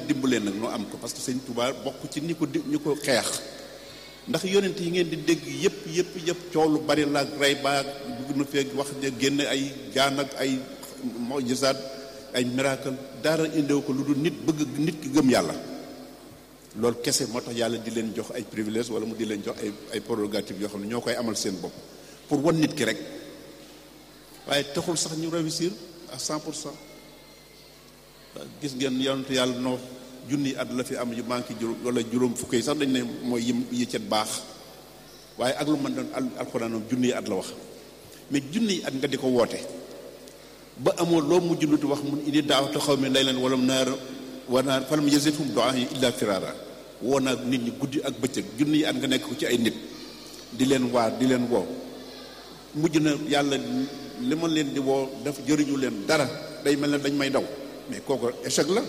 dimbalee nag noo am ko parce que sëñ Touba bokk ci ni ko di ñu ko xeex ndax yonent yi ngeen di dégg yëpp yëpp yëpp coow lu bari la ak rey ba dugg na feeg wax ne génn ay jaan ak ay mojisaat ay miracle dara indiw ko lu dul nit bëgg nit ki gëm yàlla loolu kese moo tax yàlla di leen jox ay privilèges wala mu di leen jox ay ay prérogatives yoo xam ne ñoo koy amal seen bopp pour wan nit ki rek waaye taxul sax ñu réussir à 100 pour cent gis ngeen yonent yàlla noo junni at la fi am yu manqué juróom wala juróom fukk yi sax dañ ne mooy yim yi cet baax waaye ak lu mën doon alxuraanam junni at la wax mais junni at nga di ko woote ba amoo loo mujj lu wax mun indi daaw te xaw mi lay leen wala naar war naa falam yazidhum du'aa'i illa firara woo naa nit ñi guddi ak bëccëg junni at nga nekk ko ci ay nit di leen waar di leen woo mujj na yàlla li ma leen di woo daf jëriñu leen dara day mel ne dañ may daw mais kooku échec la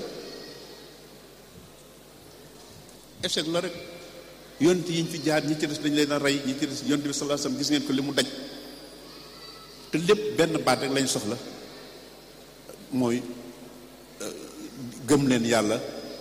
échec la rek yonent yi ñu fi jaar ñi ci des dañ leen a rey ñi ci des yonent bi sallallahu alayhi wasallam gis ngeen ko li mu daj te lépp benn baat rek lañ soxla mooy gëm leen yàlla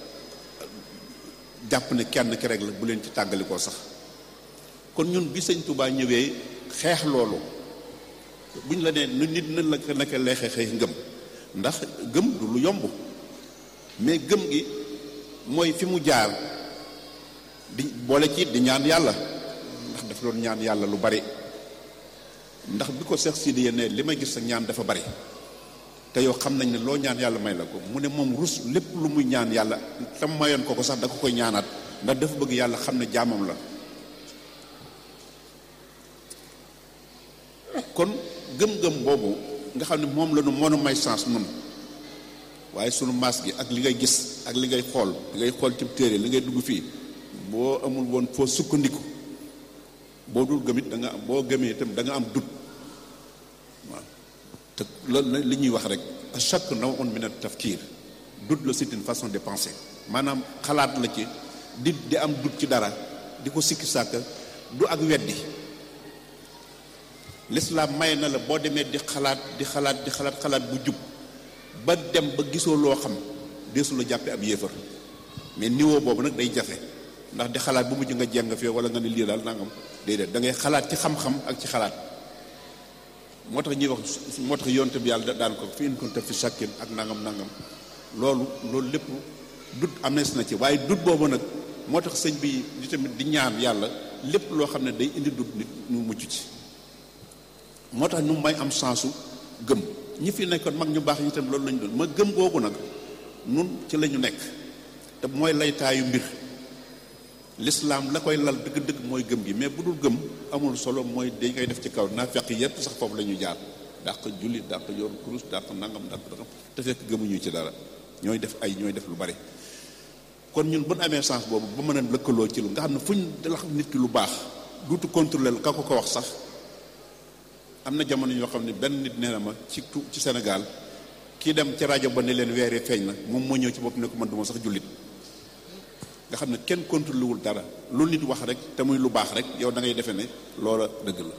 jàpp ne kenn ki rek la bu leen ci tàggalikoo sax kon ñun bi sëñ Touba ñëwee xeex loolu buñ la nee nu nit nan la ko naka lay xeexee ngëm ndax gëm du lu yomb mais gëm gi mooy fi mu jaar di boole ci di ñaan yàlla ndax dafa doon ñaan yàlla lu bari ndax bi ko Seex Sidi ne li may gis sa ñaan dafa bari te yow xam nañ ne loo ñaan yàlla may la ko mu ne moom rus lépp lu muy ñaan yàlla tam mayoon ko ko sax da ko koy ñaanaat ndax dafa bëgg yàlla xam ne jaamam la kon gëm-gëm boobu nga xam ne moom la nu mën a may chance nun waaye sunu maas gi ak li ngay gis ak li ngay xool li ngay xool ci téere li ngay dugg fii boo amul woon foo sukkandiku boo dul gëmit da nga am boo gëmee itam da nga am dut waaw te loolu li ñuy wax rek à chaque naw'un min at-tafkir dut la c'est une façon de penser maanaam xalaat la ci di di am dut ci dara di ko sikki sàkk du ak weddi l'islam may na la boo demee di xalaat di xalaat di xalaat xalaat bu jub ba dem ba gisoo loo xam deesu la jàppe ab yéefar mais niveau boobu nag day jafe ndax di xalaat bu mujj nga jeng fee wala nga ne lii daal nangam déedéet da ngay xalaat ci xam-xam ak ci xalaat moo tax ñuy wax moo tax yonte bi yàlla daan ko fi in kunta fi shakkin ak nangam nangam loolu loolu lépp dut amees na ci waaye dut boobu nag moo tax sëñ bi di tamit di ñaan yàlla lépp loo xam ne day indi dut nit ñu mucc ci moo tax nu may am sensu gëm ñi fi nekkoon mag ñu baax ñi tam loolu lañu doon ma gëm googu nag nun ci la ñu nekk te mooy laytaayu mbir l'islam la koy lal dëgg-dëgg mooy gëm gi mais bu dul gëm amul solo mooy dañ koy def ci kaw naa fekk yépp sax foofu la ñuy jaar dàq julli dàq yor kurus dàq nangam dàq dàq te fekk gëmuñu ci dara ñooy def ay ñooy def lu bari kon ñun bu ñu amee chance boobu ba mën a lëkkaloo ci lu nga xam ne fu ñu la xam nit ki lu baax duutu contrôler ka ko ko wax sax am na jamono yoo xam ne benn nit nee na ma ci tu ci Sénégal kii dem ci rajo ba ne leen weeree feeñ na moom moo ñëw ci bopp ne ko man du ma sax jullit nga xam ne kenn contrôlé wul dara lu nit wax rek te muy lu baax rek yow da ngay defee ne loola dëgg la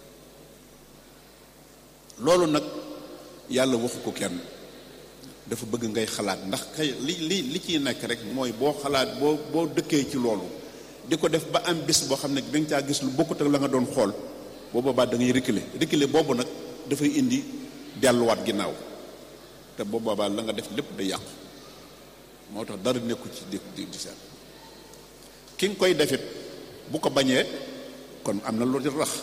loolu nag yàlla waxu ko kenn dafa bëgg ngay xalaat ndax kay li li li ciy nekk rek mooy boo xalaat boo boo dëkkee ci loolu di ko def ba am bis boo xam ne da nga caa gis lu bokkut ak la nga doon xool boo boobaa da ngay reculer reculer boobu nag dafay indi delluwaat ginnaaw te boo boobaa la nga def lépp da yàqu moo tax dara nekku ci di di di seet ki nga koy defit bu ko bañee kon am na lu rax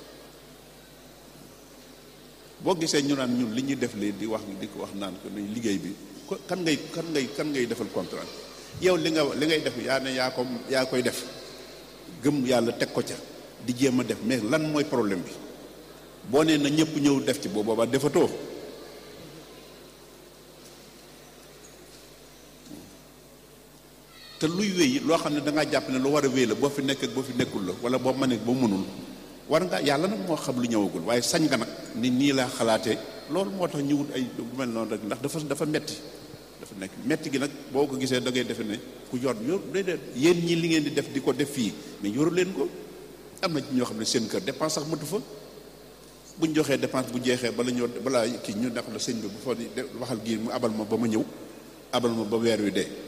boo gisee ñu naan ñun li ñuy def lee di wax di ko wax naan ko nañ liggéey bi kan ngay kan ngay kan ngay defal contrat yow li nga li ngay def yaa ne yaa ko yaa koy def gëm yàlla teg ko ca di jéem a def mais lan mooy problème bi boo nee na ñëpp ñëw def ci boo boobaa defatoo te luy wéy loo xam ne da ngaa jàpp ne lu war a wéy la boo fi nekk ak boo fi nekkul la wala boo mënee boo mënul war nga yàlla nag moo xam lu ñëwagul waaye sañ nga nag ni nii laa xalaatee loolu moo tax ñu wut ay bu mel noonu rek ndax dafa dafa metti dafa nekk metti gi nag boo ko gisee da ngay defe ne ku yor yor déedéet yéen ñi li ngeen di def di ko def fii mais yoru leen ko am na ci ñoo xam ne seen kër dépense sax matu fa buñ joxee dépense bu jeexee bala ñoo balaa kii ñu nekk la sëñ bi bu fa waxal gii mu abal ma ba ma ñëw abal ma ba weer wi dee